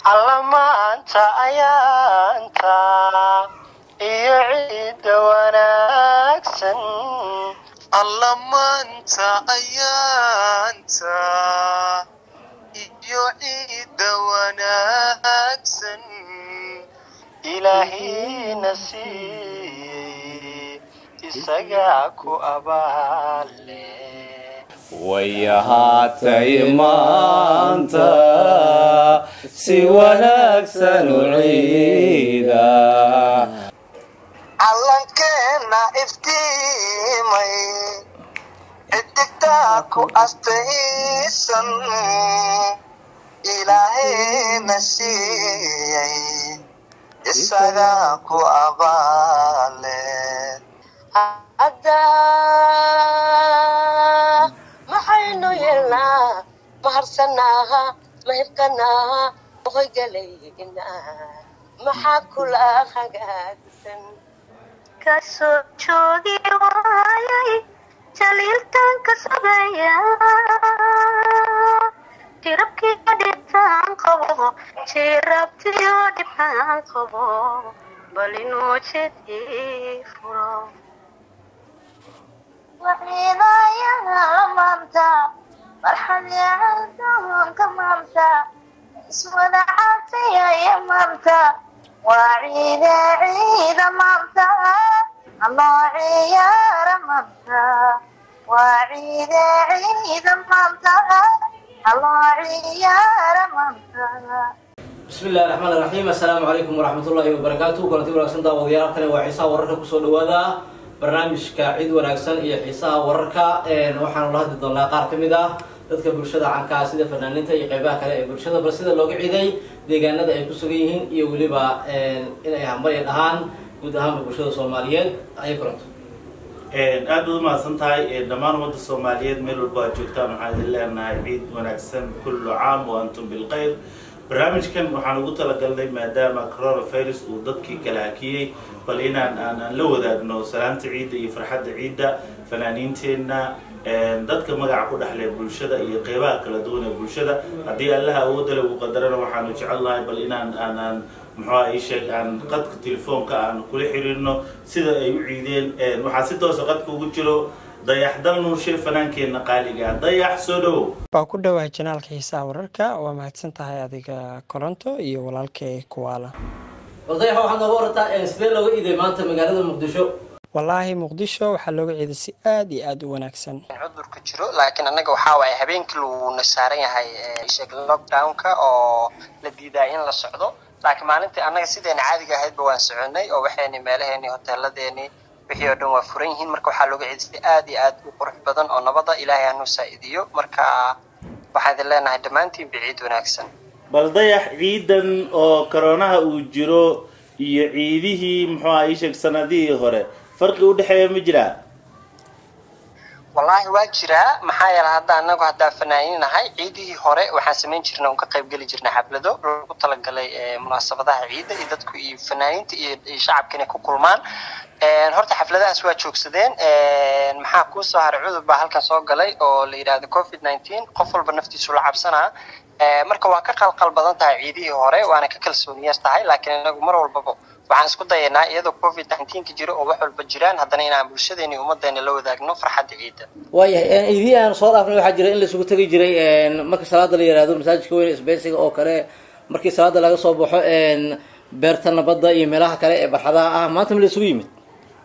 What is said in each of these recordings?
alla maanta ayaanta iyo ciidda wanaagsan alla maanta ayaanta iyo ciidda wanaagsan ilaahina siiyey isagaa ku abaale way ahaatay maanta si wanaagsan u ciida calankeena iftiimay xidigtaa ku astaysan ilaahayna siiyey isagaa ku abaale hadda maxaynu yeelnaa maharsanaaha mahibkanaaha hoygalayna maxaa kula hagaagsan kasoo joogi waayay jaliiltan ka sabeeya jirabkii dhibtaan qabo jirabtiyo dhibtaan qabo bal inuu jedii furo waciidayaha maanta farxad yacaldoonka maanta iswada caatayaya maanta waa ciide ciida maanta anoo ciyaara maanta waa ciide ciida maanta anoo ciyaara maanta bismi illahi raxmaan iraxiim assalaamu calaykum waraxmat ullaahi wabarakaatu kulanti wanaagsan daawadayaal halkani waa xiisaha wararka kusoo dhawaada barnaamijka cid wanaagsan iyo xiisaha wararka waxaanu la hadli doonaa qaar ka mid ah dadka bulshada cankaa sida fanaaniinta iyo qeybaha kale ee bulshada bal sida looga ciiday deegaanada ay ku sugan yihiin iyo weliba inay hambalya dhahaan guud ahaanba bulshada soomaaliyeed ayay kulanto aad baad umahadsan tahay dhammaan ummadda soomaaliyeed meel walba aad joogtaan waxaan idin leenahay ciid wanaagsan kullu caam wa antum bilkhayr barnaamijkan waxaan ugu talagalnay maadaama coronavirus uu dadkii kala hakiyey bal inaan aanaan la wadaagno salaanta ciidda iyo farxadda ciidda fanaaniinteenna dadka magaca ku dhexle bulshada iyo qeybaha kala duwan ee bulshada haddii allaha awoodale uu qadarana waxaanu jecelnahay bal inaan aanaan muxuuha ii sheeg aan qadka telefoonka aan kula xiriirno sida ay u ciideen waxaa si toosa qadka ugu jiro dayax dal nuurshe fanaankeenna qaaliga dayax soo dhowow waa ku dhowaa janaalka xiisaha wararka waa mahadsan tahay adiga koronto iyo walaalkay kuwaala odayax waxaad nooga warataa sidee looga iiday maanta magaalada muqdisho wallaahi muqdisho waxaa looga ciiday si aada iyo aada u wanaagsan cudurka jiro laakiin annaga waxaa waaye habeenkii luuna saaran yahay sheeg lockdownka oo la diidaa in la socdo laakiin maalintii annaga sideena caadiga ahaydba waan soconay oo waxayni meelaheeni hoteeladeeni wixii oo dhan waa furan yihiin marka waxaa looga ciiday si aada iyo aad u qurux badan oo nabada ilaahay hanuu saa-idiyo marka waxaan idin leenahay dhammaantiin biciid wanaagsan bal dayax ciidan oo koronaha uu jiro iyo ciidihii muxuuha ii sheeg sanadihii hore farqi u dhexeeya ma jiraa wallaahi waa jiraa maxaa yeele hadda anagu haddaa fanaaniin nahay ciidihii hore waxaan samayn jirnay un ka qayb geli jirnay xaflado lagu talagalay munaasabadaha ciidda iyo dadku iyo fanaaniinta iyo shacabka inay ku kulmaan horta xafladahaas waa joogsadeen maxaa kuu soo haray cudur baa halkan soo galay oo la yidhaahdo covid nineteen qof walba naftiisu la cabsanaa marka waa ka qalqal badan tahay ciidihii hore waana ka kalsooniyas tahay laakiin inagu mar walbaba waxaan isku dayanaa iyadoo covid nineteenka jiro oo wax walba jiraan haddana inaan bulshadeeni ummadeena la wadaagno farxadda ciidda waayahay ciidihii aan soo dhaafnay waxaa jira in la isugu tegi jiray marka salaada la yihahdo masaajidka weyn isbeysiga oo kale markii salaada laga soo baxo beerta nabadda iyo meelaha kale ee barxadaha ah maanta ma la isugu yimid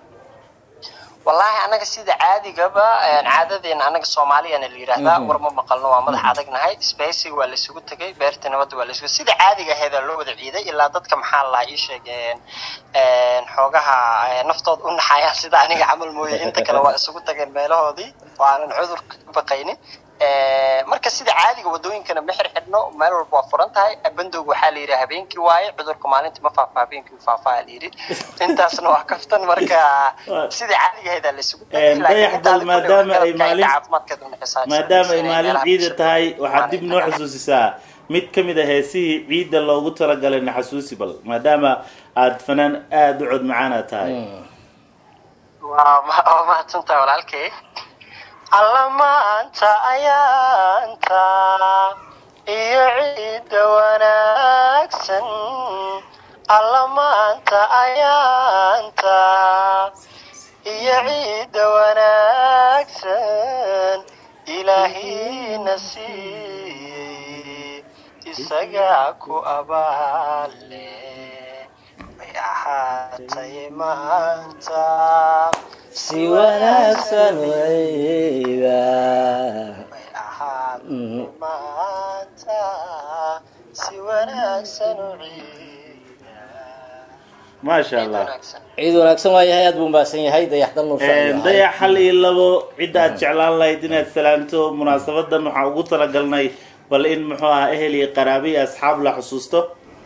wallaahi annaga sida caadigaba caadadeena annaga soomaaliyana la yidhaahdaa war ma maqalno waa madax adagnahay spacing waa laysugu tegay beerta nabadda waa laysugu sida caadiga aheeda loo wada ciiday ilaa dadka maxaa lahaa ii sheegeen xoogaha naftooda u naxayaan sida aniga camal mooye inta kale waa isugu tageen meelahoodii oo aanan cudur baqaynin marka sida caadiga wadooyinkana ma xirxidhno meel walba waa furan tahay bandowga waxaa la yidhi habeenkii waaye cudurka maalintii ma faafa habeenkii faafaa la yidhi intaasna waa kaftan marka sida caadiga ahayd laysugu dayaxdal maadaama ay maalin maadaama ay maalin ciida tahay waxaad dib noo xusuusisaa mid ka mid a heesihii ciidda loogu talagalay naxasuusi bal maadaama aada fanaan aada u cod macaana tahay waa mahadsantahay walaalkay alla maanta ayaanta iyo ciidda wanaagsan wanaagsan alla maanta ayaanta iyo ciidda wanaagsan ilaahina siiyey isagaa ku abaale way ahaatay maanta si wanaagsan wayda way ahaatay maanta si wanaagsan u ciida maasha ciid allah wanaagsan ciid wanaagsan waa yahay aad buu mahadsan yahay dayaxdan nuusha dayax hal iyo labo cidda aad jeclaan lahayd inaad salaamto munaasabadan waxaan ugu talagalnay bal in muxuu ahaa ehel iyo qaraabe iyo asxaab la xusuusto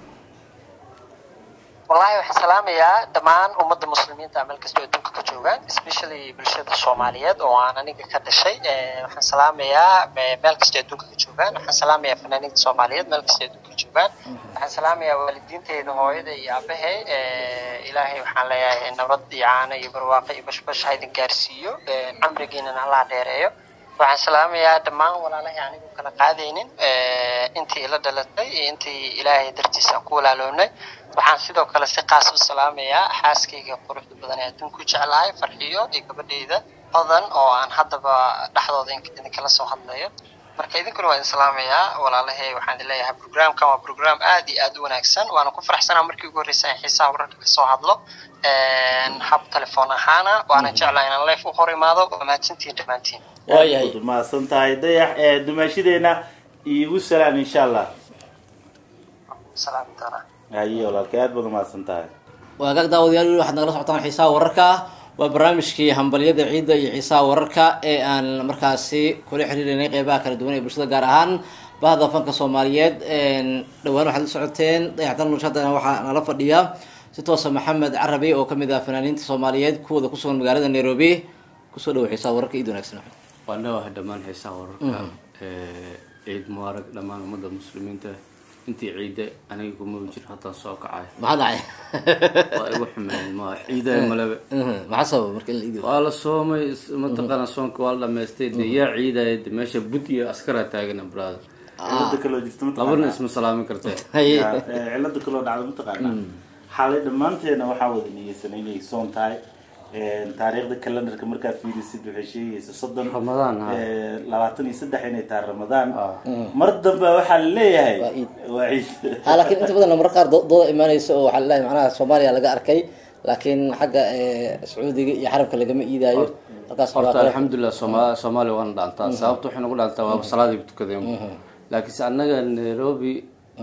wallahi waxaan salaamayaa dhammaan ummadda muslimiinta meel kastoo adduunka ka joogaan especially bulshada soomaaliyeed oo aan aniga ka dhashay Eh, waxaan salaamayaa eh, meel kastoo adduunka ka joogaan waxaan salaamayaa fanaaniinta soomaaliyeed meel kastoo adduunka ka joogaan waxaan salaamayaa waalidiinteyda hooyada iyo aabahay Eh, ilaahay waxaan leeyahay nabad iyo caano iyo barwaaqo iyo bashbash ha idin gaarsiiyo Eh, camrigiinana allah dheereeyo waxaan salaamayaa dhammaan walaalahay anigu kala qaadaynin Eh, intii ila dhalatay iyo intii ilaahay dartiisa aan ku walaaloonay waxaan sidoo kale si qaas u salaamayaa xaaskayga quruxda badan ee adduunku jeclahay farxiyo iyo gabadhayda hodan oo aan haddaba dhexdooda ink- idinkala soo hadlayo marka idinkuna waa idin salaamayaa walaalahay waxaan idin leeyahay programkan waa program aad iyo aad u wanaagsan waana ku faraxsanaa markii ugu horreysay aan xiisaha wararka kasoo hadlo Een, hab telefoon ahaana waana jeclaa inaan life u hor imaado waa mahadsantihiin dhammaantiin waa yahay Aad baad mahadsan tahay dayax ee dumaashadeena iigu salaan insha allah salaami doonaa haye walaalkay aad baad umahadsan tahay waagaag daawadayaal weli waxaad nagala socotaan xiisaha wararka waa barnaamijkii hambalyada ciidda iyo xiisaha wararka ee aan markaasi kula xiriirinay qeybaha kala duwan ee bulshada gaar ahaan bahda fanka soomaaliyeed dhowaan waxaad la socoteen dayaxtan nurshadana waxaa nala fadhiya si toosa maxamed carabi oo kamid ah fanaaniinta soomaaliyeed kuwooda kusugan magaalada nairobi kusoo dhawo xiisaha wararka ciid wanaagsan waa dhawaha dhammaan xiisaha wararka ee ciid mubaarag dhammaan ummadda muslimiinta intii ciidda aniga kuma jiro haddaan soo kacay maxaa dhacay waa igu xumeyn ma ciidaha malaba maxaa sababa marka in la iidiyo waa la soomay is- mataqaana soonka waa la dhamaystay de yaa ciidaya de meesha bud iyo askaraa taagana brada cilada kaloo jirta labarna mataqaanaa isma salaamin kartee Haye. Ya, eh, cilada kaloo dhacda mataqaanaa xalay dhammaanteena waxaa wada niyeysan inay soon tahay Eh, taariikhda calendarka markaad fiirisid waxay sheegaysa soddon Ramadaan, ha. eh, labaatan iyo saddex inay tahay ramadaan Ah. mar dambe waxaa la leeyahay Waa ciid. waa ciid ha laakiin inta badan marar qaar do- dooda imaanaysa oo waxaa laleeyahay macnaha soomaaliya laga arkay laakiin xagga eh, sacuudiga iyo xaramka lagama iidaayo halkaas horta waa- alxamdulilah sooma soomaaliya waana dhaantaa sababta waxay nagu dhaantaa waaba salaadii tukadeen laakiinse annaga nairobi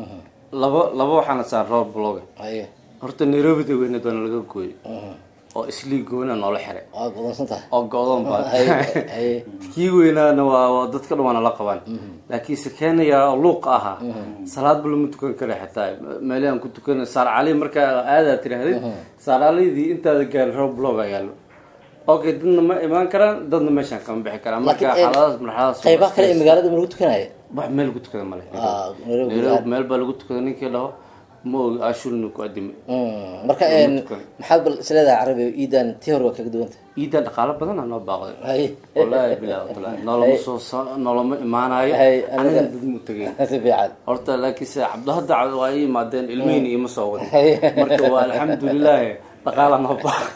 laba laba waxaana saan roor bloga Haye. horta nairobi da weyneed waana laga gooyey oo islii goona noola xiray waa godansan tahay oo go-doon baa Haye, haye. kii weynaana waa waa dadka dhan waana la qabaan laakiinse keenaya oo luuqa ahaa salaadba lama tukan kara xitaa meelahan ku tukan saar cali markaa aadaa tirahdid saar calidii intaada gaarin rob blog yaalo okay dadna ma imaan karaan dadna meeshaan kama bixi karaan marka Laakiin, eh, xaaladaas marxaladaas qaybaha kale ee magaalada ma lagu tukanaya wax meel lagu tukada male Ah, Nairobi Nairobi aad. meel baa lagu tukada ninkii dhaho ma ogi ashulna ku adimay Mm, marka een, tukan. maxaad bal isleedahay carabi iidan tii hore waa kaga duwanta ciidan dhaqaalo badan aa noo baaqday Haye. wallaahi bilahi wataala noloma soo so- noloma imaanayo Haye, aniga aniga- dad mu tegay si fiican horta laakiinse cabdihadda waa ii imaadeen ilmihina iima soo wadin Haye. marka waa alxamdulilaahi dhaqaala noo baaqay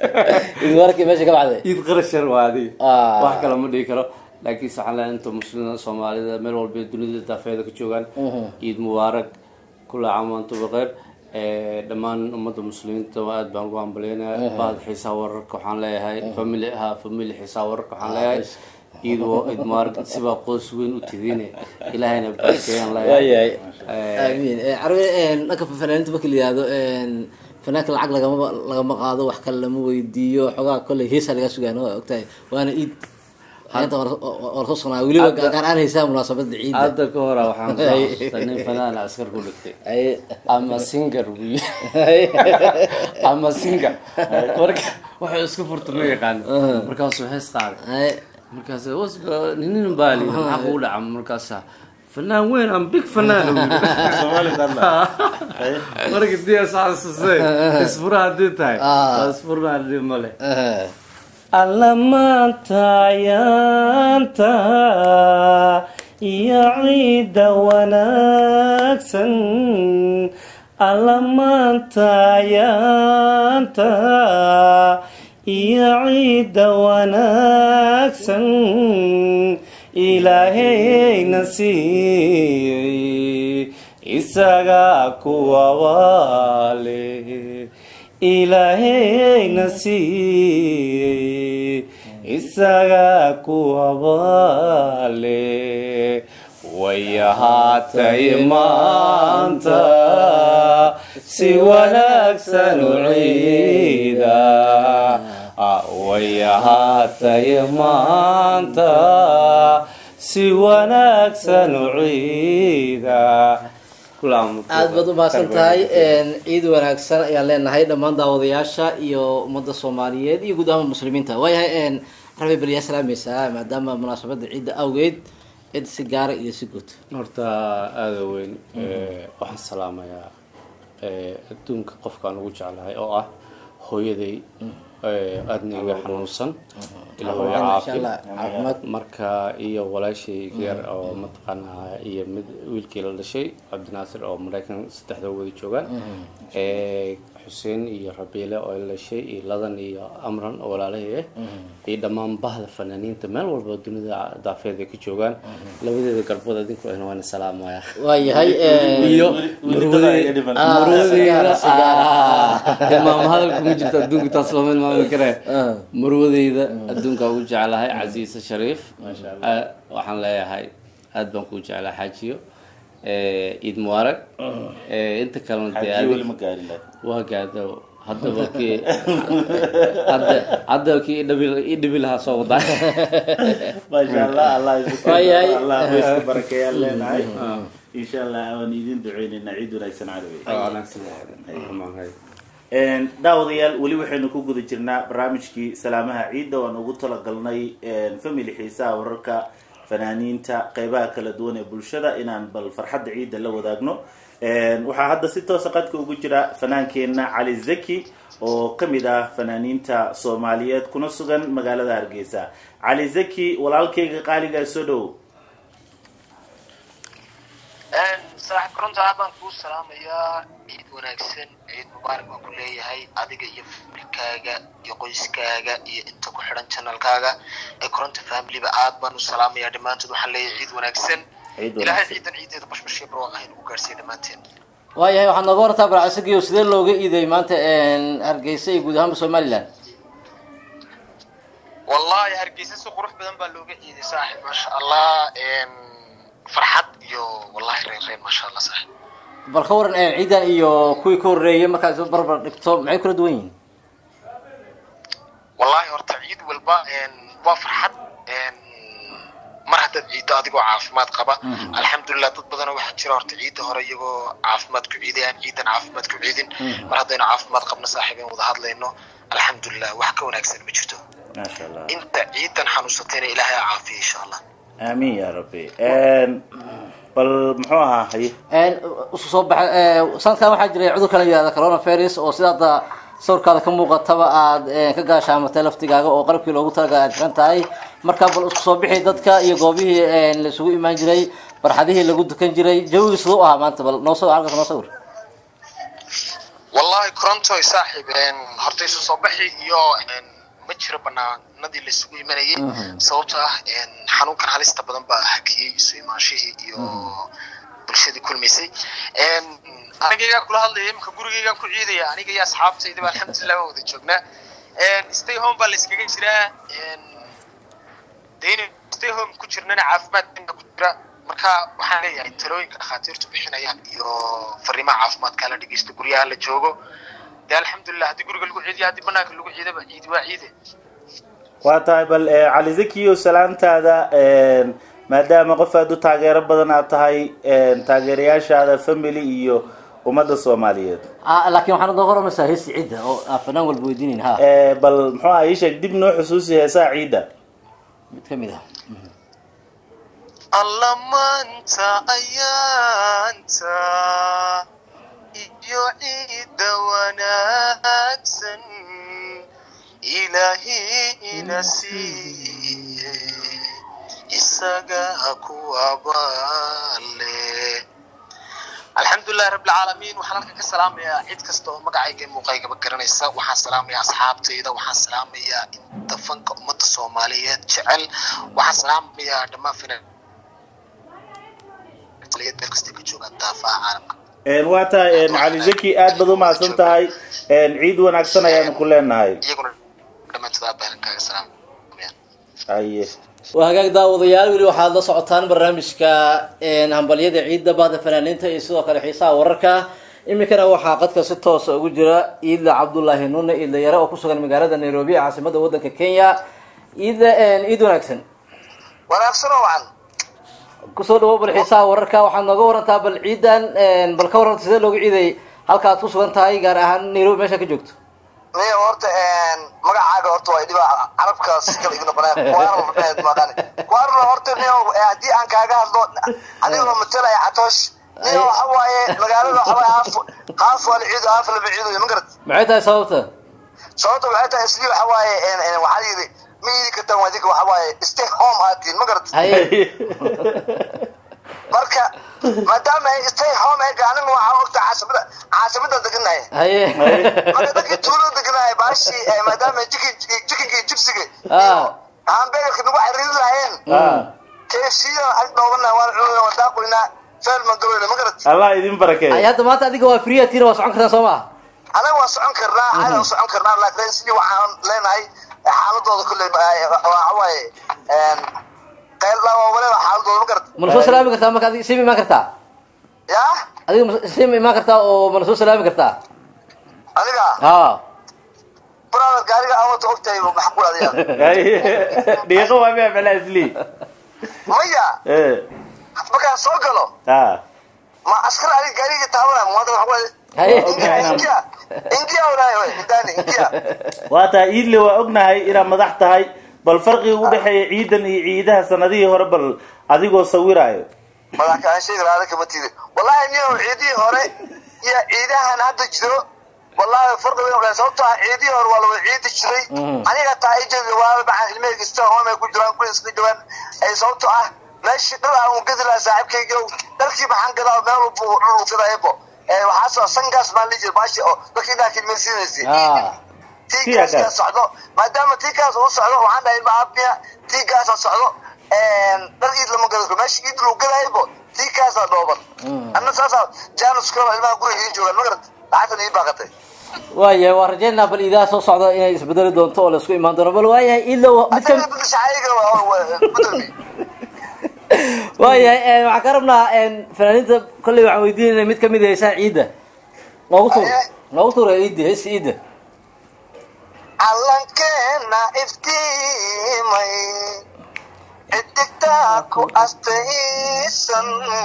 iid warkii meesha ka baxday ciid qarashar waa adi Ah. wax kale ma dhihi karo laakiinse waxaan leeyahay inta muslimiinta soomaalida meel walba ee dunida daafeeda ka joogaan ciid mubaarak kula caam wa antum bikheer Eh, dhammaan ummadda muslimiinta waa aad baan ugu hambalyeynaya bahda xiisaha wararka waxaan leeyahay family ahaa family xiisaha wararka waxaan leeyahay ciid wa- ciid mubaarak sibaa qoys weyn u tidiine ilaahayna barakeeyaan leeyahay waayahay Eh, amiin Eh, carabi een, dhanka fanaaniinta marka la yihahdo een, fanaanka lacag lagama lagama qaado wax kale lama weydiiyo xogaa kolley heesa laga sugaan waa ogtahay waana iid inta war soo soconaa weliba Hadda- gaar aan haysaa munaasabada ciidda hadda ka hora waxaan soo xasuustay nin fanaan askar ku dhigtay Haye. ama singer buy Haye. ama singer marka waxay isku furta ma yaqaano markaasuu hees qaaday Haye. markaas wasba ninin baali maxaa kugu dhaca markaasa fanaan weyn am big fanaan uu yiri. Soomaali dadla. Haye. marka diya saasasay isfura haddii tahay Ah. waa isfurnaa dhib male Eh, alla maanta ayaanta iyo ciidda wanaagsan alla maantayaanta iyo ciidda wanaagsan ilaahayna siiyey isagaa kuwabaale ilaahayna siiyey isagaa kuwabaale way ahaatay maanta si wanaagsan u ciida way ahaatay maanta si wanaagsan u ciida aad baad u mahadsan tahay ciid wanaagsan ayaan leenahay dhammaan daawadayaasha iyo ummadda soomaaliyeed iyo guud ahaan muslimiinta waayahay rabi baliyaa salaamaysaa maadaama munaasabada ciidda awgeed cid si gaara iyo si guud horta aada weyn waxaan salaamayaa adduunka qofkaan ugu jeclahay oo ah hooyaday aadna iga xanuunsan ila hooyo caafi caafimaad marka iyo walaashay yar oo mataqaanaa iyo mid wiilkii la dhashay cabdinaasir oo maraykan saddexda wada joogaan xuseen iyo rabiile oo la dhashay iyo ladan iyo amran oo walaalahii ah iyo dhammaan bahda fanaaniinta meel walba dunida daafeed ay ka joogaan labadeeda garbood adinku ahna waana salaamaya waayahay iyo Ah, maama hadalka ma jirto adduunka taas looma ilmaami karee marwadeyda adduunka ugu jeclahay casiise shariif Ah, waxaan leeyahay aad baan kuu jeclaa xaajiyo ciid mubaarag inta kalena dee xaajiyo weli adig- ma gaarin laakiin waa gaado haddaba kii hadda haddaba kii idhabi idhibi lahaa soo wadaa maasha allah allah isku Waayahay. allah isku barakeeyaan leenahay insha allah waan idin duceynaynaa ciid wanaagsan carabi daawadayaal weli waxaynu ku guda jirnaa barnaamijkii salaamaha ciidda waan ugu talagalnay family xiisaha wararka fanaaniinta qeybaha kala duwan ee bulshada inaan bal farxadda ciidda la wadaagno waxaa hadda si toosa qadka ugu jira fanaankeenna cali zaki oo kamid ah fanaaniinta soomaaliyeed kuna sugan magaalada hargeysa cali zaki walaalkayga qaaligaa soo dhow saaxiib koronta aad baan kuu salaamayaa ciid wanaagsan ciid mubaarak baan ku leeyahay adiga iyo familkaaga iyo qoyskaaga iyo inta ku xidhan janalkaaga ee koronta familiba aad baan u salaamayaa dhammaantood waxaan leeyahay ciid wanaagsan ciid ilaahay wanaagsan ciidan ciideeda bashbashyo barwaaq ahay nagu gaarsiiya dhammaanteen waayahay waxaad nooga wartaa barcasagiyo sidee looga iiday maanta hargeysa iyo guud ahaanba somaliland wallahi hargeysa si qurux badan baa looga ciiday saaxiib maasha allah farxad iyo wallahi reyn reyn maasha allah saaxiib bal ka waran ciidan iyo kuwii ka horreeyay markaad isu barbar dhigto maxay kula duwan yihiin wallahi horta ciid walba waa farxad mar haddaad ciiddo adigoo caafimaad qaba alxamdulilah dad badanoo waxaa jira horta ciidda hore iyagoo caafimaad ku ciidayaan ciidan caafimaad ku ciidin mar haddaynu caafimaad qabno saaxiibeen wada hadlayno alxamdulilah wax ka wanaagsan ma jirto maasha allah inta ciidan xanuunsatayna ilaahay ha caafiya insha allah aamiin ya rabbi bal muxuu ahaa haye isu soo baxa sanadkan waxaa jiray cudurka la yihahda coronavirus oo sida hadda sawirkaada ka muuqataba aad ka gaashaamatay laftigaaga oo qalabkii loogu talagalay aad xiran tahay marka bal isku soo bixi dadka iyo goobihii la isugu imaan jiray barxadihii lagu dukan jiray jawigii siduu u ahaa maanta bal noo sawir halkaas noo sawir wallahi corontoy saaxiib horta isu soo baxi iyo ma jiro banaanadii laisugu imanayay sababto ah xanuunkan halista badan baa hakiyey isu imaanshihii iyo bulshadii kulmaysay anigaygaa kula hadlaya imika gurigaygaan ku ciidaya aniga iyo asxaabtaydaba alxamdulilah waan wada joognaa stay home baa la iskaga jiraa de inay stay home ku jirnana caafimaad baa ku jira marka waxaan leeyahay talooyinka dhakhaatiirtu bixinayaan iyo fariimaha caafimaadka la dhegeysto guryaha la joogo de alxamdulilah haddii guriga lagu ciidiyo haddii banaanka lagu ciidaba ciidi waa ciide waa tahay bal cali zakiyo salaantaada maadaama qof aada u taageero badan aad tahay taageerayaashaada family iyo ummadda soomaaliyeed laakiin waxaan nooga waramaysaa heesi cidda oo aan fanaan walba weydiinayn ha bal muxuu aha ii sheeg dib noo xusuusi heesaha ciidda mid ka mid ah alla maanta ayaanta iyo ciidda wanaagsan ilaahina siiye isaga ku abaale alxamdu alxamdulilahi rabbi alcaalamiin waxaan halkan ka salaamayaa cid kasta oo magacayga iyo muuqaygaba garanaysa waxaan salaamayaa asxaabtayda waxaan salaamayaa inta fanka ummadda soomaaliyeed jecel waxaan salaamayaa dhammaan finaliyeed meel kastay ka joogaan daafaha caalamka waa tahay cali zaki aad baad umahadsan tahay ciid wanaagsan ayaanu ku leenahay iyaguna dhammaantood aabahalankaaga salaamayaan aye waa hagaag daawadayaal weli waxaad la socotaan barnaamijka hambalyada ciidda bahda fanaaniinta iyo sidoo kale xiisaha wararka iminkana waxaa qadka si toosa ugu jira iidla cabdullaahi nune iidla yare oo kusugan magaalada nairobi ee caasimada wadanka kenya iidla ciid wanaagsan wanaagsan oo wacan kusoo dhawo bal xiisaha wararka waxaad nooga warantaa bal ciidan bal ka waranta sidee looga ciiday halka aad kusugan tahay gaar ahaan nairobi meesha ka joogto niyo horta magacaaga horta waa dhiba carabkaas kala ig noqonaya kuwaarna madhaheed maqani kuwaarna horta niyo haddii aan kaaga hadlo adigoo matalaya catoosh niyo waxa waaye magaalada waxa waaye haaf haaf waa la ciido haaf lama ciido ma garat maxay tahay sababta sababta waxay tahay isli waxa waaye waxaa yidhi ma iidi kartaan waa idinka waxa waaye stay home aatiin ma garat haye marka maadaama ay stay home ay aniga waxaa ogta caasimada caasimada deganahay haye marka dadkii tuulada deganahay baashi maadaama jikin jikinkii jibsiga Ah. hambegarka nagu xiriiri lahayeen kfcda ag dhoobana waan cunayna waan daaqoynaa feelman gabayna ma garat allah idin ay barakeeyo hadda maanta adiga waa free atiina waa socon kartaa soo maa anaga waan socon karnaa caada waan socon karnaa laakiin sidii waxaan leenahay xaaladooda kulley waxa waaye qayl waliba xaaladooda ma garat mana soo salaami kartaa marka adiga siima imaan kartaa yaa adiga ma- siima imaan kartaa oo mana soo salaami kartaa aniga ha brother gaariga awata ogtahay maxquul adiga dhiiqo waa mea mala isli maya markaan soo galo ma askar adiga gaariga taabanaya maanta waxa waaye haye ingia ingia ingia walahi wey indani ingia waa tahay iidle waa ognahay inaad madax tahay bal farqiga u dhexeeya ciidan iyo ciidaha sanadihii hore bal adigoo sawiraayo madax kaan sheegi lahaa kama tiidi wallahi niyo ciidihii hore iyo ciidahan hadda jiro wallahi farqi weyn ogaa sababtoo ah ciidihii hore waa la wada ciidi jiray aniga taa ijeeda waa maxaa ilmahayga ista home ay ku jiraan kuwa iska jawaan ay sababtoo ah meeshii dhal aan u gedi lahaa saaxiibkayga dhalkii maxaan gadaa meel walba uu dhul gadaybo waxaasoo sangaas maan lii jira baashi oo dadkii inaa kilmaysiinaysay ha tiigaas kaa socdo maadaama tiigaas uu socdo waxaan dhahay maabiya tiigaasa socdo dhar iid lama gado meesha iid lagu gadaybo tiigaasaa dhooban anna saasaa janus kalo ilmaha guriga ii joogaan ma garad lacagtan ii baaqatay waayahay waan rajeynaa bal iidaha soo socda inay isbedeli doonto oo laisku imaan doono bal waayahay iidlo mid ka adiga bishacayga gudoomi waayahay waxaan ka rabnaa fanaaniinta kolley waxaan weydiinayna mid kamid ah heesaha ciidda noogu tuur Aye. noogu tuura ciidda heesa ciidda calankeena iftiimay xidigtaa ku astaysan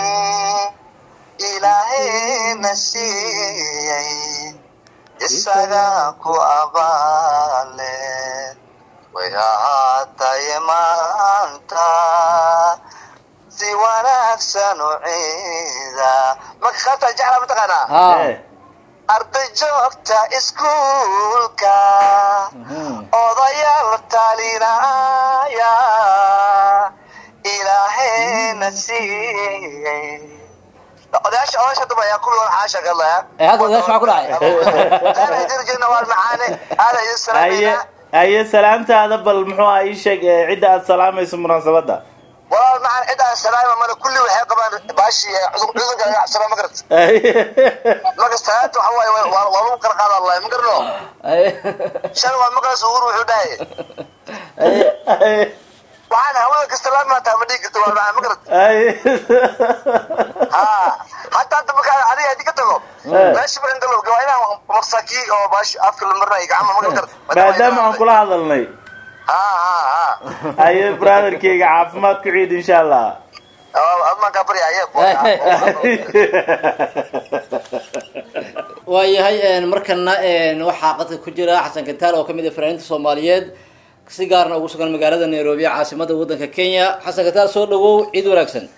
ilaahayna siiyey isaga ku abaale way ahaatay maanta si wanaagsan u ciida marka khaata jeclaa mataqaanaa ha arday joogta iskuulka odayaal talinaya ilaahayna siiyey odayaasha odayaasha daba ayaa kuwii hore xaasha ka hadlaya Eh, hadda odayaasha maxaa ku dhacay? Aana idin jirna waa macaane aana idin aye salaamayna aye salaamtaada bal muxuu ah ii sheeg ee cidda aad salaamayso munaasabadda walaal macaan cid aan salaama mana kulli waxay qabaan baashi cudurka ganacsana ma garat marka salaanta waxa waaye waa waa lagu kala qaada allah ma garno Aye. shalay waa maqlays ugur wuxuu dhahay Aye. waxaan hawada kasta la maataa ma dhigi karta waa macaan ma garat aye ha hataa hadda markaa adiga hadii ka tago meesha baran galow waa inaan marsaki oo baashi afka la marinayo gacma ma garat maadaama aan kula hadalnay ha ha ha aye brotherkeyga caafimaad ku ciid insha allah admaan kaa baryaye waayahay markana waxaa qadka ku jira xasan kantaal oo kamid ah fanaaniinta soomaaliyeed si gaarna ugu sugan magaalada nairobi caasimada wadanka kenya xasan kantaal soo dhawow ciid wanaagsan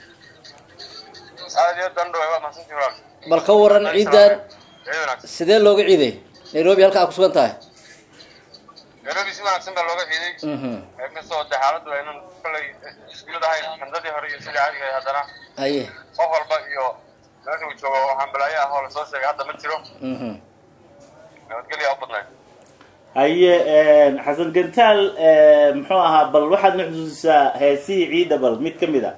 bal ka waran ciidan sidee looga ciiday nairobi halka aad ku sugan tahay nairobi si wanaagsan baa looga ciiday Mhm. inkastoo de xaaladdu aynan kollay isku mid ahayn xamdadii hore iyo sidii caadiga ahayd haddana aye qof walba iyo meesha uu joogo waxaan balaayo ah oo lasoo sheegay hadda ma jiro Mhm. nabadgelya u badnayd haye xasan gantaal muxuu ahaa bal waxaad na xusuusisaa heesihii ciidda bal mid ka mid a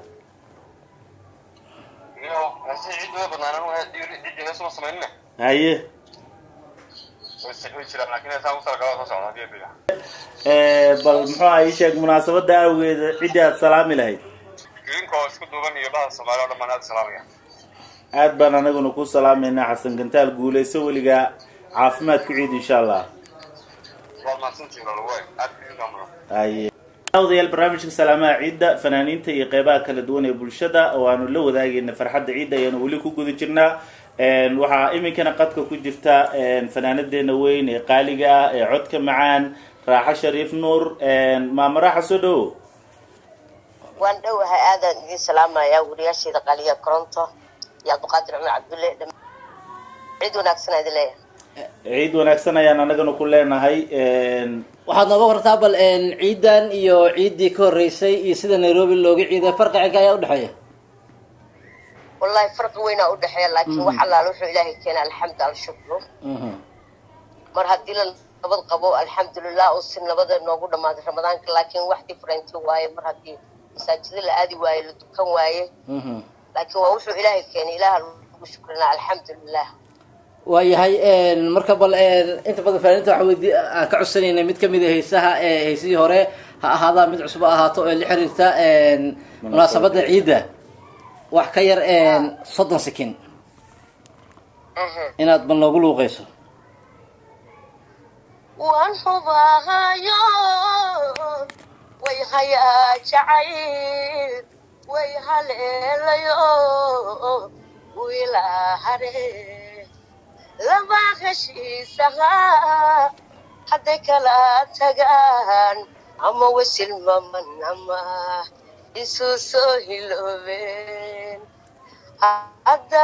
iyo heesihii ciid way badnaan anu ciddii heesuma samaynina haye way way jiraan laakiin heesaan ku talagala soo socda hadii bila bal muxuu ahaa ii sheeg munaasabada awgeeda ciddii aad salaami lahayd idinkoo isku duuban iyo bahda soomaaliya oo dhan baan aad salaamaya aad baan anaguna ku salaameynaa xasan gantaal guuleyso weligaa caafimaad ku ciid insha allah waad mahadsantihiin lalagoy aad idin maamula haye odayaal barnaamijka salaamaha ciidda fanaaniinta iyo qeybaha kala duwan ee bulshada oo aanu la wadaagayna farxadda ciidda ayaanu weli ku guda jirnaa waxaa iminkana qadka ku jirta fanaanadeena weyn ee qaaliga ah ee codka macaan raaxo shariif nuur maama raaxa soo dhowo waan dhowahay aadaan idiin salaamayaa wariyaasheeda qaaliya koronto iyo cabdiqaadir cumar cabdulle dham- cid wanaagsan idin leeyahay ciid wanaagsan ayaan anagana ku leenahay waxaad nooga wartaa bal een, ciidan iyo ciiddii ka horreysay iyo sida nairobi looga ciiday farqi cinka ayaa udhexeeya wallahi farqi weynaa udhexeeya laakiin wax allaala wuxuu ilaahay keena alxamdu alshukru Mhm. mar haddii la nabad qabo alxamdulilah oo si nabada noogu dhammaaday ramadaanka laakiin wax different waaye mar haddii masaajida la aadi waaye la dukan waaye Mhm. laakiin waa wuxuu ilaahay keenay ilaaha lagu shukrinaa alxamdulilah waayahay een, marka bal een, inta badan fanaaniinta waxaa weydii aan ka codsanayna mid kamid a heesaha ee heesihii hore ha ahaadaa mid cusub ha ahaato ee la xiriirta een, munaasabada ciidda wax ka yar een, soddon sekin inaad bal noogu luuqeyso waan hubaayo way hayaa jacayl way haleelayo wiilaa hare laba heshiisaha hadday kala tagaan ama wasilmaman ama isu soo hiloobeen hadda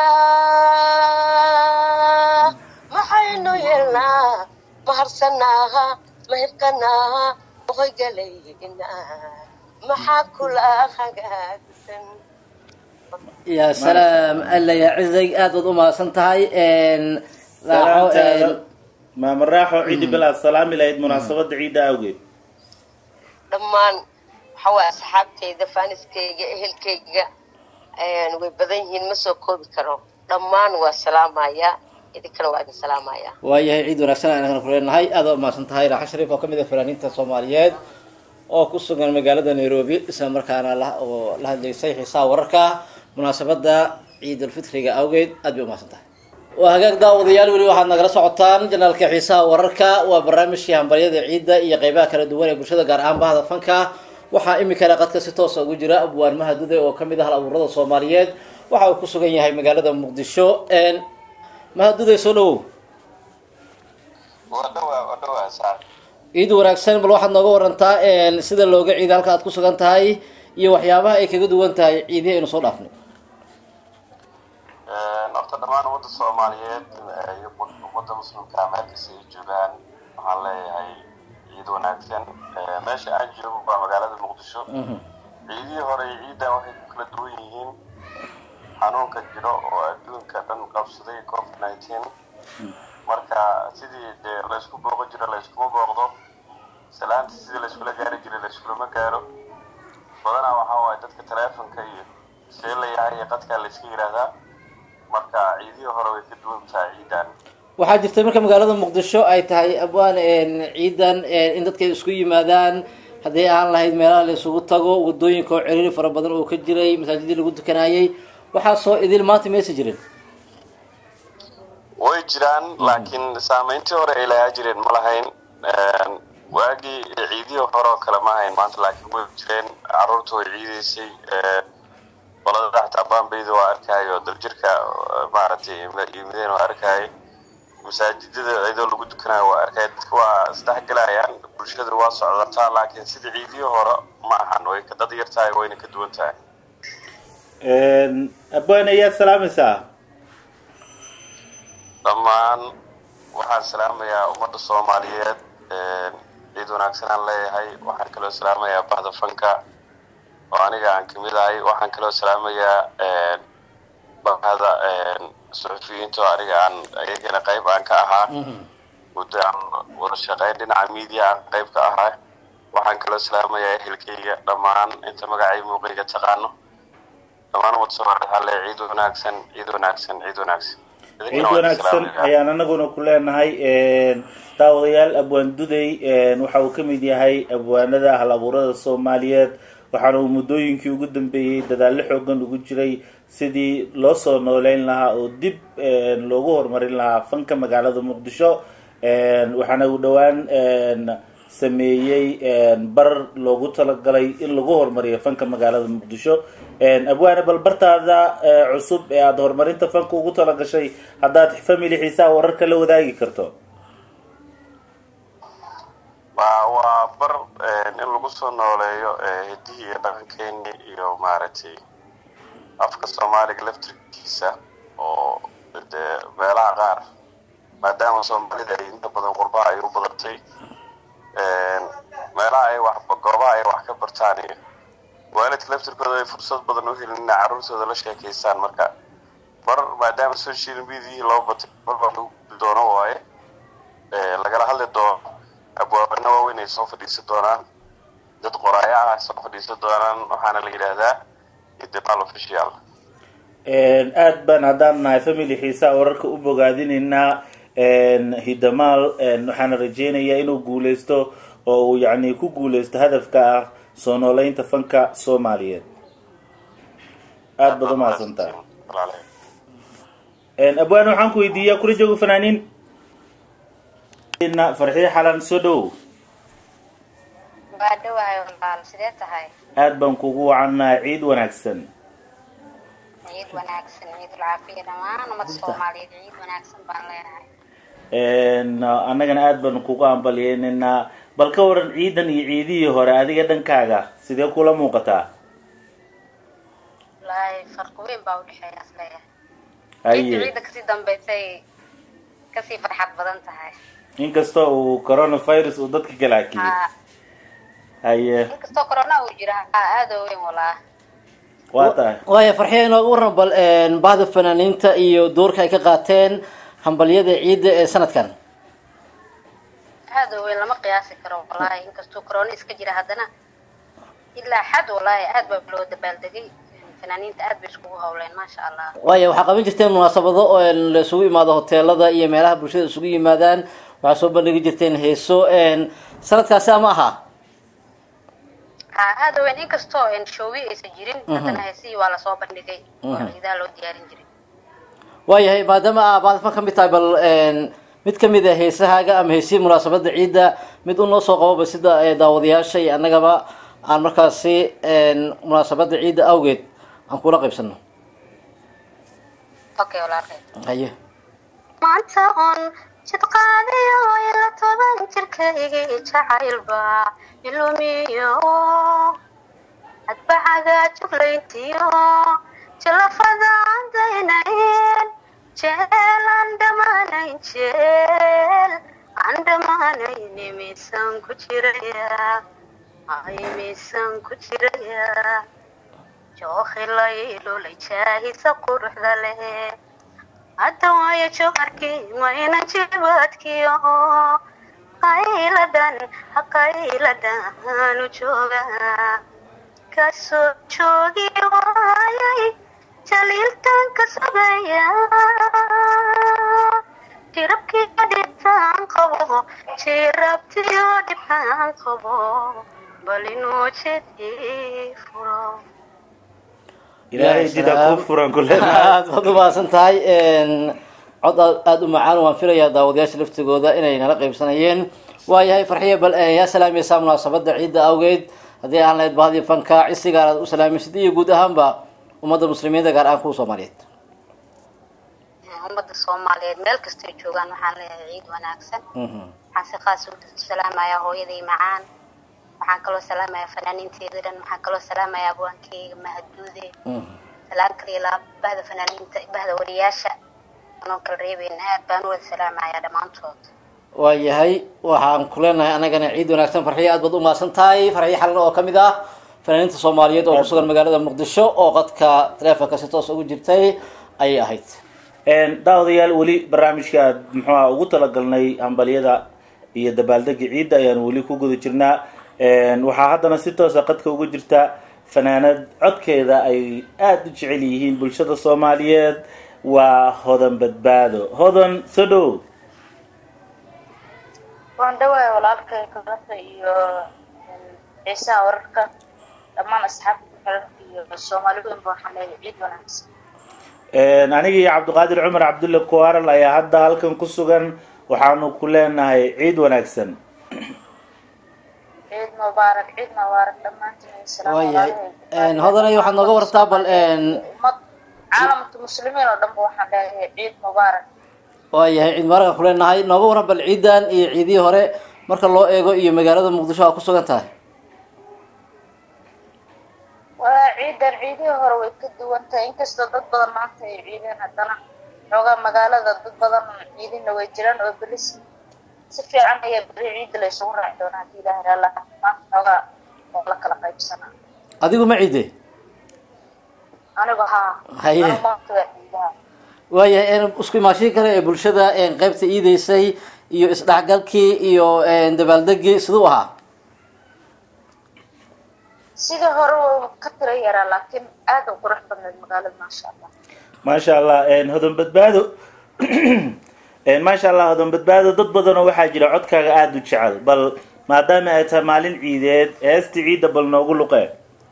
maxaynu yeelnaa maharsanaaha mahibkanaaha ohoygalayna maxaa kula hagaagsan ya salaam alla ya cizay aad baad umahadsan tahay een, raaxo salaamtaada een, maama raaxo ciiddi bil aad salaami lahayd munaasabada ciidda awgeed dhammaan waxa waye asxaabtayda faaniskayga ehelkayga way badan yihiin ma soo koobi karo dhammaan waa salaamaya idinkana waa idin salaamaya waayahay ciid wanaagsan aan anagana ku leenahay aad waa umahadsan tahay raaxo shariif oo kamid ah fanaaniinta soomaaliyeed oo ku sugan magaalada nairobi isla markaana la oo la hadlaysay xiisaha wararka munaasabada ciidulfitriga awgeed aad bay umahadsan tahay waa hagaag daawadayaal weli waxaad nagala socotaan janaalka xiisaha wararka waa barnaamijkii hambaryada ciidda iyo qeybaha kala duwan ee bulshada gaar ahaan bahda fanka waxaa iminkana qadka si toosa ugu jira abwaan mahadude oo kamid ah hal abuurada soomaaliyeed waxa uu ku sugan yahay magaalada muqdisho mahadude soo dhawow waa dhawaa waa dhawaa saar ciid wanaagsan bal waxaad nooga warantaa sida looga ciida halka aad ku sugan tahay iyo waxyaabaha ay kaga duwan tahay ciidihi aynu soo dhaafnay horta dhammaan ummadda soomaaliyeed iyo ummadda muslimka meelkasta ay joogaan waxaan leeyahay ciid wanaagsan meesha aan joogo waa magaalada muqdisho ciidihii hore iyo ciidan waxay ku kala duwan yihiin xanuunka jiro oo adduunka dhan qabsaday covid nineteen marka sidii dee laysku booqo jiro layskuma booqdo salaanta sidii layskula gaari jiray layskulama gaaro badanaa waxaa waaye dadka taleefonka iyo see la yahay iyo qadkaa layska yidhaahdaa marka ciidihii hore way ka duwan tahay ciidan waxaa jirtay marka magaalada muqdisho ay tahay abwaan ciidan in dadka isku yimaadaan hadday aan lahayd meelaha la isugu tago wadooyinka oo ciriiri fara badan oo ka jiray masaajidii lagu tukanayay waxaa soo idil maanta maysa jirin way jiraan laakiin saameyntii hore ay lahaa jireen ma lahayn waagii ciidihii hore oo kale ma ahayn maanta laakiin way jireen caruurta way ciideysay qolada xataa bambayda waa arkaayo daljirka maaragtay yimideen waa arkaayay masaajidada iyadoo lagu dukanayo waa arkay dadka waa isdhexgelayaan bulshada waa socdataa laakiin sida ciidihii hore ma ahan way ka dad yar tahay wayna ka duwan tahay abaan ayaad salaamaysaa dhammaan waxaan salaamayaa ummadda soomaaliyeed ciid wanaagsan aan leeyahay waxaan kaloo salaamayaa bahda fanka oo aniga aan kamid ahay waxaan kaloo salaamayaa bahada suxufiyiinta oo aniga aan ayagana qayb aan ka ahaa muddo aan wada shaqeyn dhinaca media aan qayb ka ahaa waxaan kaloo salaamayaa ehelkayga dhammaan inta magacay muuqayga taqaano dhammaan umad soomaaliyeed waxaa leeyahay ciid wanaagsan ciid wanaagsan ciid wanaagsan ciid wanaagsan ayaan anaguna ku leenahay daawadayaal abwaan duday waxa uu ka mid yahay abwaanada hal abuurada soomaaliyeed waxaana uu muddooyinkii ugu dambeeyey dadaallo xoogan ugu jiray sidii loo soo nooleyn lahaa oo dib loogu horumarin lahaa fanka magaalada muqdisho waxaana uu dhowaan sameeyey bar loogu talagalay in lagu horumariyo fanka magaalada muqdisho abwaane bal bartaada cusub ee aada horumarinta fanka ugu talagashay haddaad family xiisaha wararka la wadaagi karto waa waa bar in lagu soo nooleeyo hidihii iyo dhaqankeeni iyo maaragtay afka soomaaliga laftirkiisa oo dee meelaha qaar maadaama soomaalida ay inta badan qurbaha ay u badatay meelaha ay wax goobaha ay wax ka bartaan iyo waalidka laftirkooda ay fursad badan u helin inay carruurtooda la sheekaystaan marka bar maadaama social mediahii loo batay marba lagu gudi doono waaye lagala hadli doono abwaabana waaweyn ay soo fadhiisan doonaan dad qoraayo ah ay soo fadhiisan doonaan waxaana la yidhaahdaa idimaal official aad baan haddaan nahay family xiisaa wararka u bogaadinaynaa hidamaal waxaana rajeynayaa inuu guuleysto oo uu yacni ku guuleysto hadafka ah soo nooleynta fanka soomaaliyeed aada baad umahadsantaa abwaan waxaan ku weydiiyaa kula joogo fanaaniin farxiyo xalan soo dhowow waa dhawahay walaal sidee tahay aada baan kugu wacanaa ciid wanaagsan ciid wanaagsan ciidul caafiya dhammaan ummadda soomaaliyeed ciid wanaagsan baan leenahay annagana aada baan kugu ambaliyeynaynaa bal ka waran ciidan iyo ciidihii hore adiga dhankaaga sidee kula muuqataa wallaahi farqi weyn baa udhexeeya isleeyahay haye ciidda ciidda kasii dambeysay kasii farxad badan tahay inkastoo uu coronavirus uu dadka kala hakiyey ha haye inkastoo corona uu jira ha aada u weyn walaa waa tahay waaya farxiya inooga waran bal bahda fanaaniinta iyo doorka ay ka qaateen hambalyada ciidda ee sanadkan aada u weyn lama qiyaasi karo wallaahi inkastoo corona iska jira haddana ilaa xad wallaahi aad baa loo dabaaldegay fanaaniinta aad bay iskugu hawleen maasha allah waaya waxaa qaban jirteen munaasabado oo la isugu imaado hoteelada iyo meelaha bulshada isugu yimaadaan waxaa soo bandhigi jirteen heeso sanadkaasi ama aha ha aada u weyn inkastoo shoowi aysan jirin haddana heesihii waa lasoo bandhigay oo ciidaha loo diyaarin jiray waayahay maadaama aa baadafan ka mid tahay bal mid kamid a heesahaaga ama heesihii munaasabada ciidda mid u noo soo qababa sida daawadayaasha iyo annagaba aan markaasi munaasabada ciidda awgeed aan kula qaybsano okay walaalkay haye maanta on jid qaadayo ila toban jirkayga jacaylba ilumiyo adbacaga juglayntiyo jalafadaan daynayn jeel aan dhammaanayn jeel aan dhammaanayn miisaan ku jiraya ay miisaan ku jiraya jookhilay jaahisa quruxda leh hadda waayo jooharkii mayna jibaadkiyo qayladan qayladanu jooga kasoo joogi waayay jaliiltan ka sugaya jirabkiyo dhibtaan qabo jirabtiyo dhibtaan qabo bal inuu jedii furo ilaahay jida kuu furan ku aad baad umahadsan tahay cod aad aada u macaan waan filayaa daawadayaasha laftigooda inay nala qaybsanayeen waayahay farxiya bal yaa salaamaysaa munaasabada ciidda awgeed haddii aan lahayd bahadii fanka cisigaan aad u salaamaysid iyo guud ahaanba ummadda muslimiinta gaar ahaan kuwa soomaaliyeed ummadda soomaaliyeed meel kastay joogaan waxaan leeyahay ciid wanaagsan waxaan si qaas u salaamayaa hooyaday macaan waxaan kaloo salaamayaa fanaaniinteeda dhan waxaan kaloo salaamayaa abwaankeyga mahadduude salaan kaliya laa bahda fanaaniinta bahda wariyaasha anoo kala reebeyn aad baan u wada salaamayaa dhammaantood waayahay waxaan ku leenahay anagana ciid wanaagsan farxiya aad baad u mahadsan tahay farxiya xalan oo kamid ah fanaaniinta soomaaliyeed oo kusugan magaalada muqdisho oo qadka taleefonka si toos ugu jirtay ayay ahayd daawadayaal weli barnaamijka aad muxuuha ugu talagalnay hambalyada iyo dabaaldega ciidda ayaan weli ku guda jirnaa waxaa haddana si toosa qadka uga jirta fanaanad codkeeda ay aada u jecel yihiin bulshada soomaaliyeed waa hodan badbaado hodan soo dhow waan dhawahay walaalkay kalata iyo ciisaha wararka dhammaan asxaabta xelalka iyo soomaali weynba waxaan leeyahay ciid wanaagsan aniga iyo cabdiqaadir cumar cabdulle kuaral ayaa hadda halkan ku sugan waxaanu ku leenahay ciid wanaagsan ciid mubaarak ciid mubaarak dhammaantiin salaam waayahay hodanay waxaad nooga wartaa bal ummad caalamka muslimiin oo dhanba waxaan leeyahay ciid mubaarak waayahay ciid mubaaraka ku leenahay nooga waran bal ciidan iyo ciidihii hore marka loo eego iyo magaalada muqdisho aa ku sugan tahay waa ciidan ciidihii hore way ka duwan tahay inkastoo dad badan maanta ay ciideen haddana xoogaa magaalada dad badan ciidina way jiraan oo beri si si fiican ayaa beri ciidda la isugu raaci doonaa haddii ilaah raala maanta xoogaa oo la kala qaybsanaa adigu ma ciide anigu haa Haye. anigu maanta waa ciidaha waayahay isku imaashiin kale ee bulshada qeybta iideysay iyo isdhexgalkii iyo dabaaldegii siduu ahaa sidii hore waa ka tira yaraa laakiin aad u qurux badneed magaalada maasha allah maasha allah hodan badbaado maasha allah hodan badbaado dad badanoo waxaa jira codkaaga aada u jecel bal maadaama ay tahay maalin ciideed heesta ciidda bal noogu luqee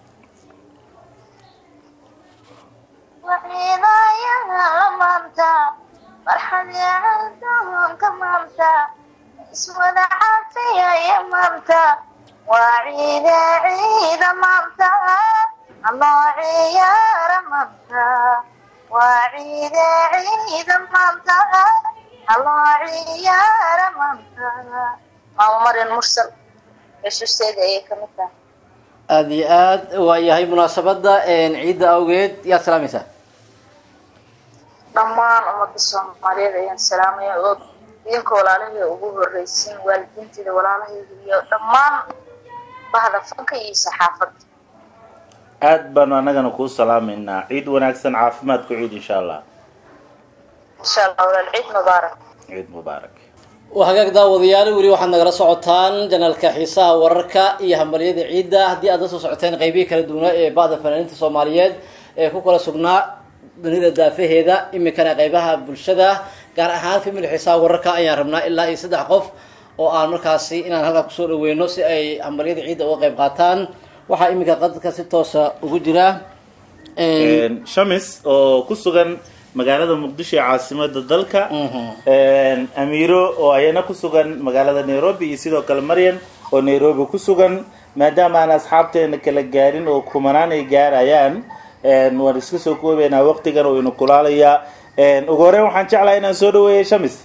وعينايا لمامتا فرحة عندهم كمامتا اسود عافية يا مامتا وعيد عيد مامتا الله عيار مامتا وعيد عيد مامتا الله عيار مامتا maamo maryan mursal xusuusteeda ayay kamid tahay aada iyo aad waayahay munaasabada ciidda awgeed yaad salaamaysaa dhammaan ummadda soomaaliyeed ayaan salaamaya oo idinka walaalahayda ugu horreysiin waalidiinteeda walaalahayda iyo dhammaan bahda fanka iyo saxaafadda aada baanu annagana kuu salaameynaa ciid wanaagsan caafimaad ku ciid insha allah insha allah walaal ciid mubaarak ciid mubaarak waa hagaag daawadayaal weli waxaad nagala socotaan janalka xiisaha wararka iyo hambalyada ciidda haddii aad la soo socoteen qeybihii kala duwanaa ee ba'da fanaaniinta soomaaliyeed ee ku kala sugnaa dunida daafaheeda iminkana qeybaha bulshada gaar ahaan family xiisaha wararka ayaan rabnaa ilaa iyo saddex qof oo aan markaasi inaan halkaa kusoo dhaweyno si ay hambalyada ciidda uga qeyb qaataan waxaa iminka qadka si toosa ugu jira shamis oo ku sugan magaalada muqdisho ee caasimada dalka amiiro oo ayana ku sugan magaalada nairobi iyo sidoo kale maryan oo nairobi ku sugan maadaama aan asxaabteena kala gaarin oo kumanaan ay gaarayaan waan iska soo koobeynaa waqtigan oo inu kulaalayaa ugu horeyn waxaan jeclahay inaan soo dhaweeya shamis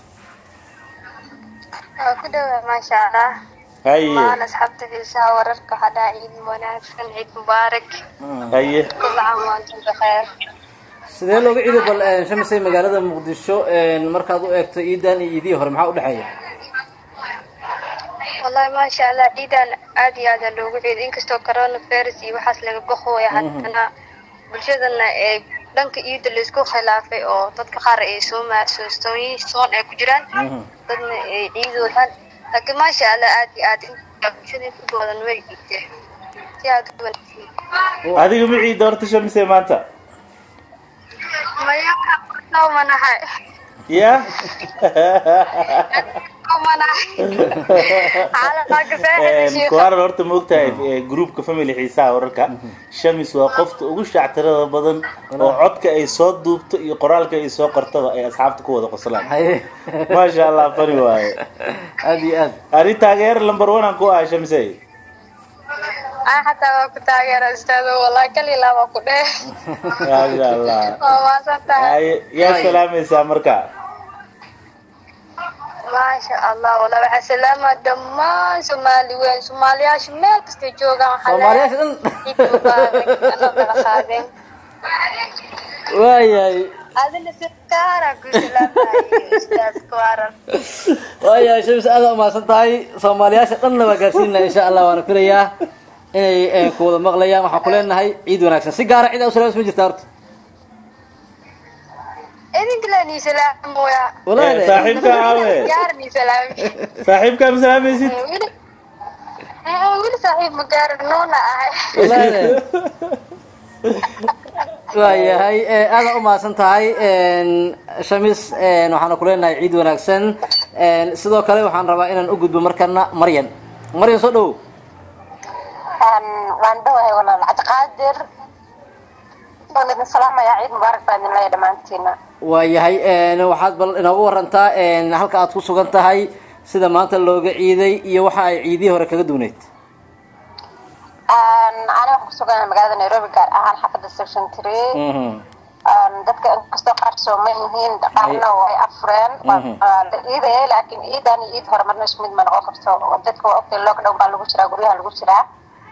waa ku dhawaa maasha allah haye dhammaan asxaabta xiisaha wararka waxaa dhaha ciid wanaagsan ciid mubaarak haye kulla caam wa antum bikheer sidee looga ciido bal shamisay magaalada muqdisho markaad u eegto ciidan iyo ciidihii hore maxaa udhexeeya wallahi maasha allah ciidan aad iyo aada loogu ciiday inkastoo coronavirus iyo waxaas laga boqooya haddana bulshadana ee dhanka ciida laisku khilaafay oo dadka qaar ay sooma soostooyin soon ay ku jiraan dadna ay ciidoodaan laakiin maasha allah aad iyo aad bulshada inta badan way ciideen si aad u wanaagsan adiga ma ciidda horta shamise maanta maya manahay ya kuwaaran horta ma ogtahay groupka family xiisaha wararka shamis waa qofta ugu shactirada badan oo codka ay soo duubto iyo qoraalka ay soo qortaba ay asxaabta ku wada qoslaan maasha allah fani waaye aad iyo aad ani taageer number one aan ku ahay shamise ay xataa waa ku taageera ustaado wallahi kali laba ku dheh maasha allah waa maasan tahay yaa salaamaysaa marka maasha allah wallahi waxaa salaama dhammaan soomaali weyn soomaaliyaasha meel kastay joogaan waxaa Soomaaliyaasha dhan? ciid mubaarak anoo kala qaadeen waayahay adina si gaara ku salaamayo ustaad kuwaran waayahay shamis aada umahadsan tahay soomaaliyaasha dhanna waa gaarsiinaa insha allah waana filayaa inay ku wada maqlayaan waxaan ku leenahay ciid wanaagsan si gaara cid usalaams ma jirta horta idinka laan salaamooya Eh, saaxiibka aawe gaaran ii salaami saaxiibkaa ma salaamaysid weli Eh, weli saaxiib ma gaaran nuuna ahay waayahay eh, aada u mahadsan tahay shamis eh, waxaana ku leenahay ciid wanaagsan Eh, sidoo kale waxaan rabaa inaan u gudbo markana maryan maryan soo dhowow waan dhawahay walaal cabdiqaadir waan idin salaamayaa ciid mubaarak baa idin leeyahay dhammaantiina waayahay eh, waxaad bal inoogu warantaa eh, halka aad ku sugan tahay sida maanta looga ciiday iyo waxa ay ciidihii hore kaga duuneyd aniga waxaan kusuganahay magaalada nairobi gaar ahaan xaafadda section three dadka inkastoo qaar sooman yihiin qaarna way afreen waa Mhm. waa la ciidaya laakiin ciidan iyo ciid hore marna isku mid ma noqon karto oo dadka waa ogtay lockdown baa lagu jiraa guryaha lagu jiraa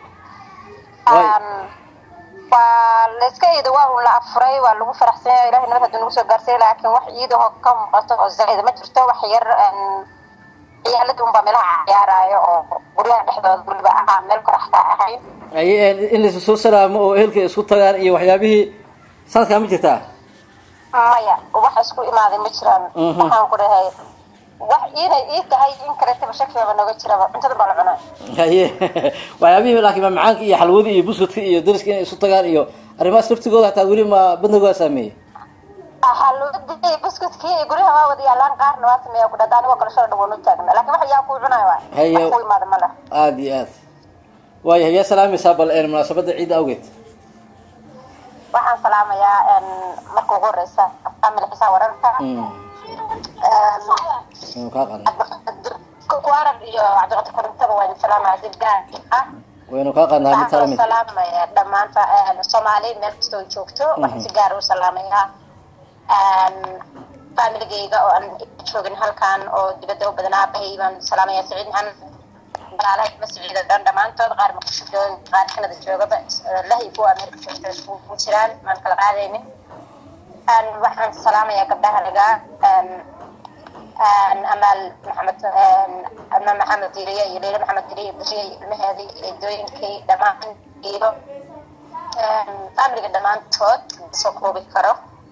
waa la iska ciido waa un la afuray waa lagu faraxsan yahay ilahay nabad hadduu nagu soo gaarsay laakiin wax ciidaho ka muuqato oo zaa'ida ma jirto wax yar een, ciyaalada unbaa meelaha ciyaaraayo oo guryaha dhexdooda weliba ahaa meel koraxka ahayn ay eh, in laysu soo salaamo oo ehelka isku tagaan iyo waxyaabihii sanadkaa ma jirtaa maya wax isku imaaday ma jiraan Mhm. waxaan ku dhahay wax inay ii tahay in kaletaba shakiaba nooga jiraba cuntada baa la cunaa haye waxyaabihii laakiin ma macaanka iyo xalwadii iyo buskudka iyo dariska inay isu tagaan iyo arrimahaas laftigooda hataa weli ma badnagooda saameeyey halwadii buskudkii iyo guryaha waa wada yaalaan qaarna waa sameeya ku dhada anigoo kale shala dhawoon u taagna laakiin wax yaa kuu cunaayo waay Haye. wax ku imaada ma leh aada iyo aad waayahay yaa salaamaysaa bal een, munaasabadda ciidda awgeed waxaan salaamayaa een, marka ugu horeysa family xisaa wararka Inuu kaa qaadnay kuwaran iyo cabdiqadir korintaba waa idin salaamaya si gaar ah waynu kaa qaadnaa mid waxaan talamid kaloo salaamaya dhammaan fa- een, soomaali meel kastoo ay joogto waxaan si gaar u salaamayaa een, familigayga oo aan joogin halkan oo dibadda u badan aabahay baan salaamaya saciid maxamed walaalahay ma siciida dhan dhammaantood qaar muqdisho joogan qaar kanada joogaba lahay kuwa ameerika joogta iskugu jiraan maan kala qaadaynin Een, waxaan salaamayaa gabdhaha lagaa een, een, amaal maxamed een, ama maxamed diriye iyo leila maxamed diriye beriye iyo ilmaheedii eedooyinkay dhammaan iyo een, familiga dhammaantood soo koobi karo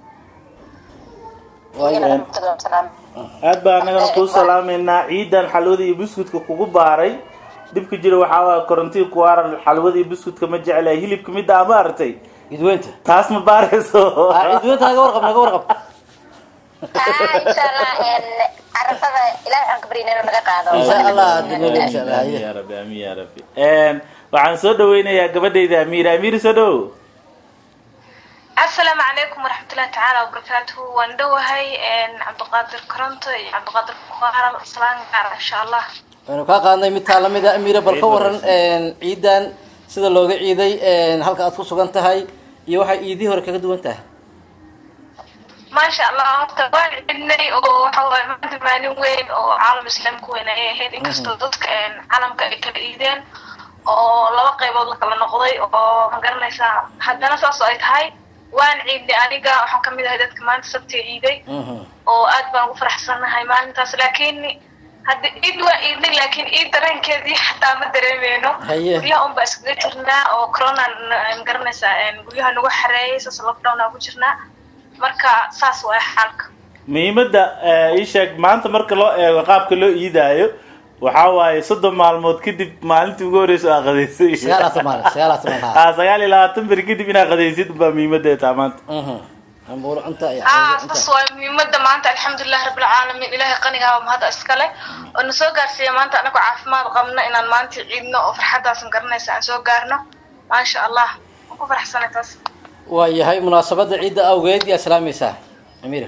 iyagana dhammaantood waan salaam aad baa annagana kuu salaamaynaa ciidan xalwada iyo buskudka kugu baaray dhibka jira waxaa waaya korontii ku waaran xalwada iyo buskudka ma jeclahay hilibka midda ama aragtay idweynta taas ma baarayso idweynta naga warqab naga warqab insha allah een, carafada ilaahay aan ka baryana inuu naga qaado Amiin yaa rabbi amiin yaa rabbi Een, waxaan soo dhaweynayaa gabadhayda amiir amiir soo dhow asalaamu calaykum waraxmatullahi tacaala wabarakaatuhu waan dhowahay cabdiqaadir koronto iyo cabdiqaadir kuqaaran islaan gaar insha allah waynu kaa qaadnay mid taa lamid a amiira bal ka waran een, ciidan sida looga ciiday een, halka aad ku sugan tahay iyo waxay ciidihii hore kaga duwan tahay maasha allah horta waan cidnay oo waxa waaye maanta maalin weyn oo caalam islaamka weyn ayay ahayd inkastoo dadka een, caalamka ay kala iideen oo laba qaybood la kala noqday oo ma garanaysaa haddana saas oo ay tahay waan ciidnay aniga waxaan kamid ahay dadka maanta sabti ciiday oo aad baan ugu faraxsanahay maalintaas laakiin hadda ciid waa ciidnay laakiin ciid dareenkeedii xataa ma dareemeyno Haye. guryaha unbaa iskaga jirnaa oo corona ma garanaysaa een, guryaha nagu xareeyay saas lockdown aan ku jirnaa marka saas waa xaalka muhiimadda eh, ii sheeg maanta marka loo eego qaabka loo iidaayo waxaa waaye soddon maalmood kadib maalintii ugu horeysa aa qadaysay Sagaal iyo toban maalin, sagaal iyo toban maalin. Ah, sagaal iyo labaatan beri kadib inaa qadaysid baa muhiimadda taa maanta ambuur cunta iyo ah saas waa muhiimada maanta alxamdulilah rabbilcaalamiin ilaahay qanigaaba mahada iskale oo na soo gaarsiiya maanta anagoo caafimaad qabno inaan maanta ciidno oo farxadaasan garanaysa aan soo gaarno maasha allah waan ku faraxsanay taas waayahay munaasabadda ciidda awgeed yaa salaamaysaa amiira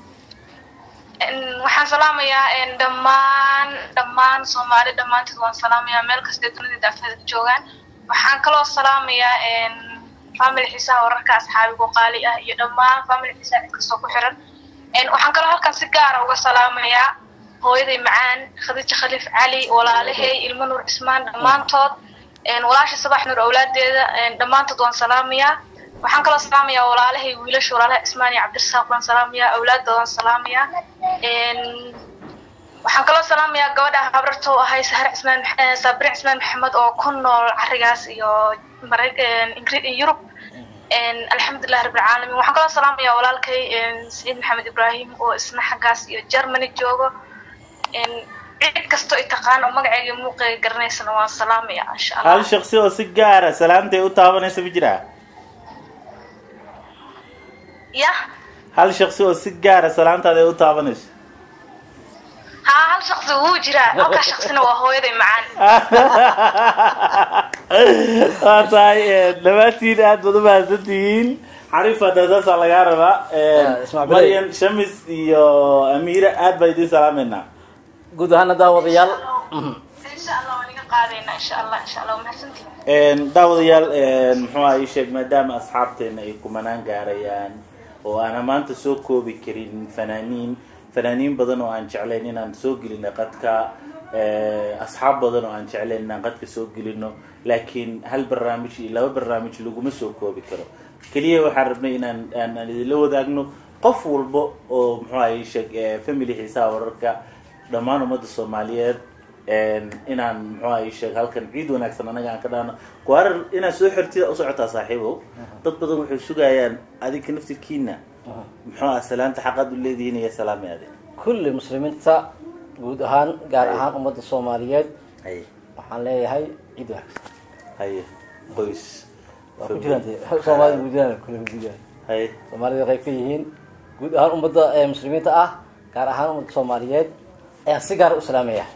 En, waxaan salaamayaa en, dhammaan dhammaan soomaali dhammaantood waan salaamayaa meel kastay dunida daafeeda ka joogaan waxaan kaloo salaamayaa en, family xiisaha wararka asxaabigu qaali ah iyo dhammaan family xiisaha cid kastoo ku xiran En, waxaan kaloo halkan si gaara uga salaamayaa hooyaday macaan khadiija khaliif cali walaalahay ilmo nuur cismaan dhammaantood En, walaasha sabax nuur awlaadeeda en, dhammaantood waan salaamayaa waxaan kaloo salaamayaa walaalahay wiilasha walaalaha cismaan iyo cabdirasaaq baan salaamayaa awlaadoodan salaamayaa En, waxaan kaloo salaamayaa gabadha habarta u ahay sahar cismaan Max- eh, saabrin cismaan maxamed oo ku nool carigaas iyo Mara- en, Ingri- yurub alxamdulilah rabbilcaalamiin waxaan kaloo salaamayaa walaalkay saciid maxamed ibraahim oo isna xaggaas iyo germany joogo cid kastoo i taqaan oo magacayga iyo muuqayga garanaysana waan salaamaya insha allah hal shaksi oo si gaara salaantay u taabanaysa ma jiraa ya hal shaksi oo si gaara salaantaada ay u taabanayso haa hal shaksi wuu jiraa halkaa shaksina waa hooyaday macaan waa tahay dhammaantiin aad baad u mahadsantihiin xariif hadda saasaa lagaa rabaa Ismac Bilay. maryan shamis iyo amiira aad baa idiin salaameynaa guud ahaana daawadayaal insha allah waan iga qaadaynaa insha allah insha allah waa mahadsantihin daawadayaal muxuu aha ii sheeg maadaama asxaabteena ay kumanaan gaarayaan oo aan maanta soo koobi karin fanaaniin fanaaniin badan oo aan jeclayn inaan soo gelino qadka asxaab badan oo aan jeclayn inaan qadka soo gelino laakiin hal barnaamij iyo laba barnaamij laguma soo koobi karo keliya waxaan rabnay inaan aan aan idinla wadaagno qof walba oo muxuu aha ii sheeg family xiisaha wararka dhammaan ummadda soomaaliyeed inaan muxuu aha ii sheeg halkan ciid wanaagsan anaga aan ka dhaano kuwaarar inaad soo xirtida usocotaa saaxiibow dad badan waxay sugayaan adinka naftirkiina muxuu aha salaanta xaqaad u leedihiin iyo salaami adi kulli muslimiinta guud ahaan gaar ahaan ummadda soomaaliyeed haye waxaan leeyahay ciid wanaagsan haye qoys waa ku jiraan dee soomaalida guud ahaan kule guud ahaan haye soomaalida qayb ka yihiin guud ahaan ummadda ee muslimiinta ah gaar ahaan ummadda soomaaliyeed ayaan si gaar u salaamaya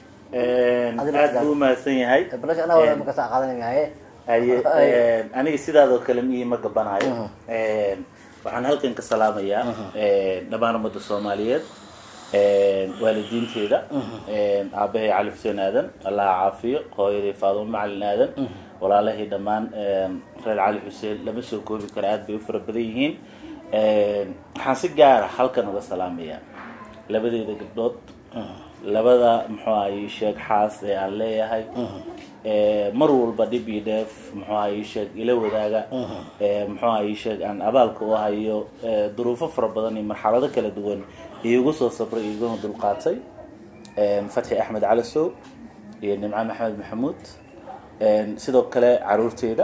aad buu umahadsan yahay balash anaa markaas qaadanaya haye aniga sidaadoo kale miyii ma gabanayo waxaan halkan ka salaamayaa dhammaan ummadda soomaaliyeed waalidiinteeda aabahay cali xuseen aadan allaha caafiyo hooyaday faadumo macalin aadan walaalahii dhammaan reer cali xuseen lama soo koobi karo aad bay u fara badan yihiin waxaan si gaara halkan uga salaamayaa labadeeda gabdhood labada muxuu aha ii sheeg xaas ee aan leeyahay mar walba dhib iyo dheef muxuu aha ii sheeg ila wadaaga muxuu aha ii sheeg aan abaalka u hayo duruufo fara badan iyo marxalado kala duwan iigu soo sabray iguna dulqaatay fatxi axmed calasow iyo nimco maxamed maxamuud sidoo kale caruurteeda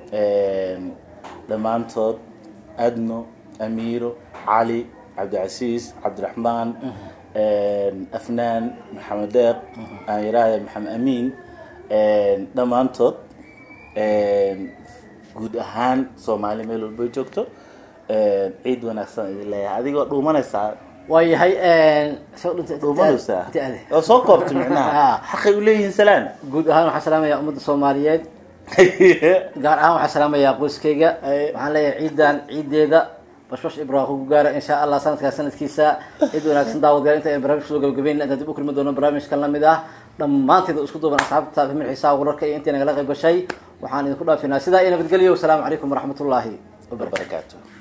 dhammaantood adno amiiro cali cabdicasiis cabdiraxmaan afnaan maxamed deeq aan yidhaahda maxamed amiin dhammaantood guud ahaan soomaali meel walba ay joogto ciid wanaagsan idin leeyahay adigoo dhuumanaysaa waayahay soo dhintay dhuumanaysaa oo soo koobta micnaha xaqay u leeyihiin salaan guud ahaan waxaan salaamayaa ummadda soomaaliyeed gaar ahaan waxaan salaamayaa qoyskayga waxaan leeyahay ciidan ciideeda bashbash ibraahim ku gaara insha allah sanadkaa sanadkiisa cid wanaagsan daawadayaal inta aynu barnaamij soo gabagabeyn intaan dib u kulmi doono barnaamijkan lamid ah dhammaanteeda isku duuban asxaabta famil xiisaha wararka iyo intii nagala qayb gashay waxaan idinku dhaafinaa sidaa iyo nabadgelyo wasalaamu calaykum waraxmatullaahi wabarakaatu